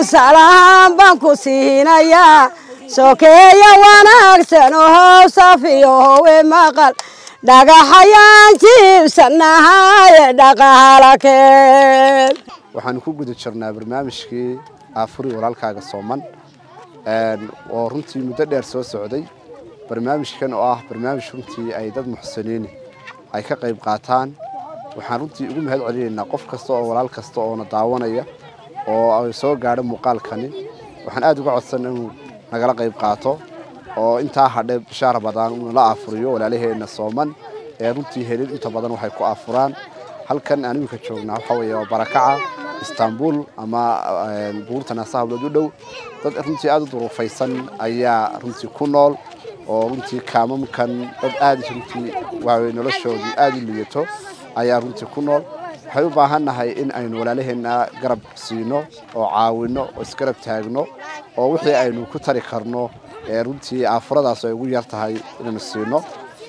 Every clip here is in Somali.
salaam baan ku siinayaa sokeeya wanaagsan ohow safiyo howe maqal dhagaxayaan jiibsanahaye dhaqaalakeen waxaanu ku guda jirnaa barnaamijkii aafuri walaalkaaga sooman oo runtii muddo dheer soo socday barnaamijkan oo ah barnaamij runtii ay dad muxsiniini ay ka qayb qaataan waxaan runtii ugu mahad celinaynaa qof kasta oo walaal kasta oona daawanaya oo ay soo gaadho muuqaalkani waxaan aada uga codsan inuu nagala qayb qaato oo intaa hadhe bishaa rabadaan inuu la aafuriyo walaalaheenna sooman ee runtii helin inta badan waxay ku aafuraan halkan aan iminka joognaa waxaa weeye waa barakaca istanbul ama buurta naasahablood u dhow dad runtii aada u duruufaysan ayaa runtii ku nool oo runtii kaamamkan dad aada runtii waawe noloshoodii aada u liyato ayaa runtii ku nool waxay u baahannahay in aynu walaalaheenna garab siino oo caawino oo isgarab taagno oo wixii aynu ku tari karno ee runtii aafuradaas ay ugu yar tahay inaynu siino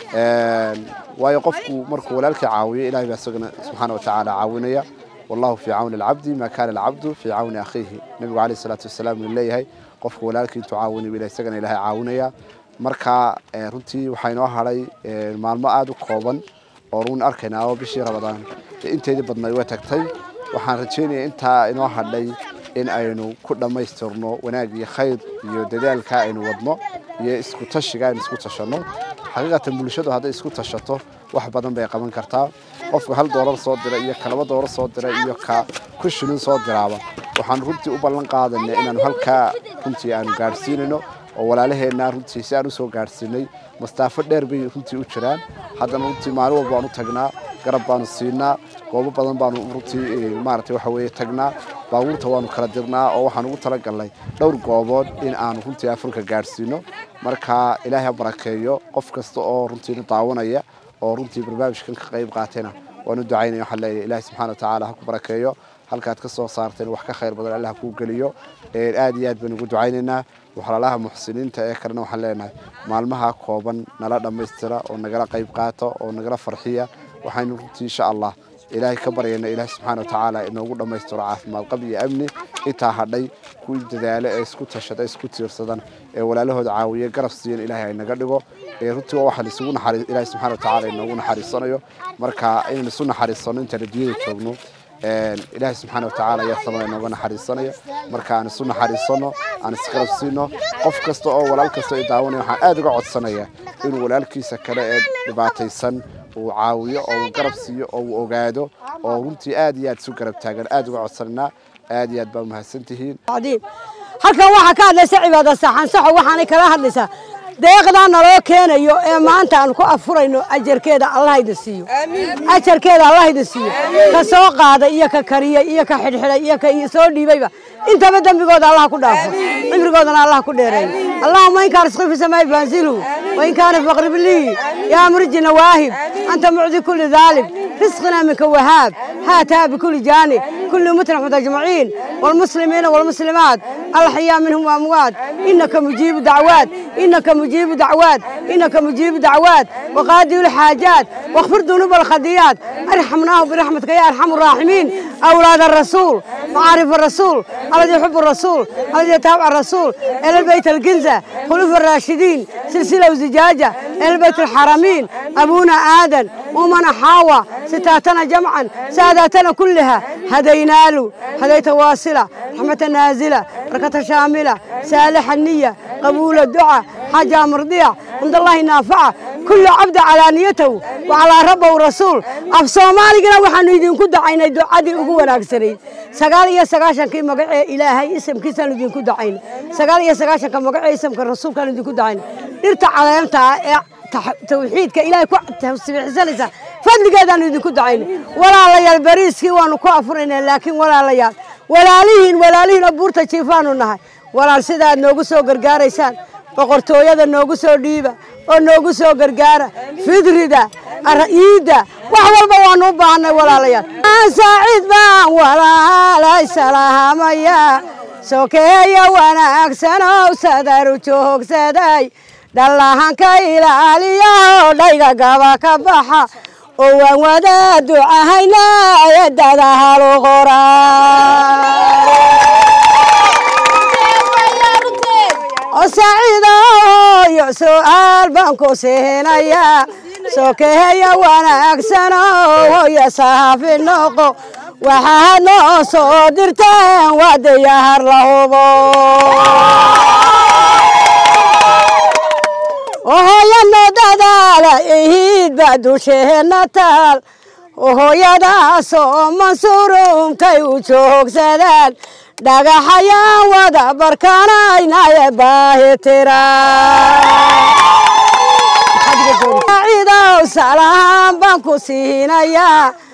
waayo qofku markuu walaalkii caawiyo ilahay baa isagana subxaana wa tacaala caawinaya wallahu fii cawni alcabdi maa kaana alcabdu fii cawni akhiihi nebigu calayhi salaatu wasalaam uu leeyahay qofka walaalkii intuu caawinayo ila isagana ilahay caawinaya marka runtii waxaa inoo hadhay maalmo aada u kooban oo run arkaynaa oo bishii rabadaan inteedii badnayd way tagtay waxaan rajeynaya intaa inoo hadhay in aynu ku dhammaystirno wanaag iyo khayr iyo dadaalka aynu wadno iyo isku tashiga aynu isku tashanno xaqiiqatan bulshadu hadday isku tashato wax badan bay qaban kartaa qofka hal doolar soo dira iyo ka laba doolar soo dira iyo ka ku shilin soo diraaba waxaan runtii u ballan qaadanay inaanu halkaa runtii aanu gaadhsiinayno oo walaalaheenna runtii si aan usoo gaadhsiinay mastaafo dheer bay runtii u jiraan haddana runtii maalin walba baanu tagnaa garab baanu siinaa goobo badan baanu runtii maaragtay waxa weeye tagnaa baabuurta waanu kala dirnaa oo waxaan ugu talagalnay dhowr goobood in aanu runtii afurka gaadhsiino marka ilaahay ha barakeeyo qof kasta oo runtii daawanaya oo runtii barnaamijkan ka qayb qaatayna waanu ducaynaya waxaan leeyahay ilaahay subxaana watacaala ha ku barakeeyo halkaad ka soo saarteen wax ka khayr badan allah kuu geliyo aad iyo aad baynu ugu ducaynaynaa waxlaalaha muxsiniinta ee kalena waxaan leenahay maalmaha kooban nala dhammaystira oo nagala qayb qaata oo nagala farxiya waxaynu runtii insha allah ilaahay ka baryayna ilaahay subxaana watacaala inoogu dhammaystiro caafimaad qab iyo amni intaa hadhay kuwii dadaalo ee isku tashada isku tiirsadan ee walaalahooda caawiya garab siiyan ilaahay ay naga dhigo runtii waa waxaan isugu naxariis ilaahay subxaana watacaala inoogu naxariisanayo marka inaan isu naxariisano intaan adduunyada joogno ilaahay subxaana watacaala ayaa samada inooga naxariisanaya marka aan isu naxariisano aan isgarab siino qof kasta oo walaal kasta ay daawanaya waxaan aada uga codsanaya inuu walaalkiisa kale ee dhibaataysan uu caawiyo oo uu garab siiyo oo uu ogaado oo runtii aad iyo aad isu garab taagan aada uga codsananaa aad iyo aad baa mahadsan tihiin halkan waxaa ka hadlaysa cibaada saxansaxo waxaanay kala hadlaysaa deeqdaa naloo keenayo ee maanta aan ku afurayno ajarkeeda allah idin siiyo ajarkeeda allah idin siiyo ka soo qaaday iyo ka kariyey iyo ka xidhxidhay iyo ka soo dhiibayba intaba dembigooda allah ku dhaafo cimrigoodana allah ku dheereeyo allahuma in kaana risqi fi samaa'i faanzilhu wain kaana faqrib lii yaa murji nawaahib anta mucdi kulli daalib رزقنا منك وهاب هاتها بكل جانب كل متنح أجمعين والمسلمين والمسلمات الأحياء منهم وأموات إنك مجيب دعوات إنك مجيب دعوات إنك مجيب دعوات وقاضي الحاجات واغفر ذنوب الخطيئات ارحمناه برحمتك يا أرحم الراحمين أولاد الرسول معارف الرسول الذي يحب الرسول الذي يتابع الرسول إلى البيت الكنزة خلوف الراشدين سلسلة وزجاجة إلى البيت الحرمين أبونا آدم ومن حاوى ستاتنا جمعا ساداتنا كلها هدينا له هديت واصلة رحمة نازلة بركة شاملة سالح النية قبول الدعاء حاجة مرضية عند الله نافعة كل عبد على نيته وعلى ربه ورسول أف سومالينا وحنو يدين كد عين دعادي أبو وناكسرين سقال يا سقاشن كي مقع إلهي اسم كي سنو يدين كد عين سقال يا سقاشن كي مقع اسم كالرسول كانوا يدين كد عين ارتع على يمتع توحيدك إلهي كو تسبيحسنيسا fadligeedaanu idinku dacayna walaalayaal bariiskii waanu ku afurayna laakiin walaalayaal walaalihiin walaalihiin oo buurta jiifaanu nahay walaal sidaad noogu soo gargaaraysaan boqortooyada noogu soo dhiiba oo noogu soo gargaara fidrida iidda wax walba waanu u baahanay walaalayaal saaciid baan walaalay salaamaya sokeeya wanaagsanow sadaru joogsaday dhallahanka ilaaliyaho dhayga gaba ka baxa oo waan wada ducahayna ayadada halu qoraa su'aal baan ku siinayaa sokeeya wanaagsano hooya saafi noqo waxaad noo soo dirteen waa diyaar la hubo hooyano dadaala ihiid baa dusheena taal hooyadaasoo mansuurumkay u joogsadaan dhagaxayaan wada barkanaynaye baahi tiraidow salahaan baan ku siinayaa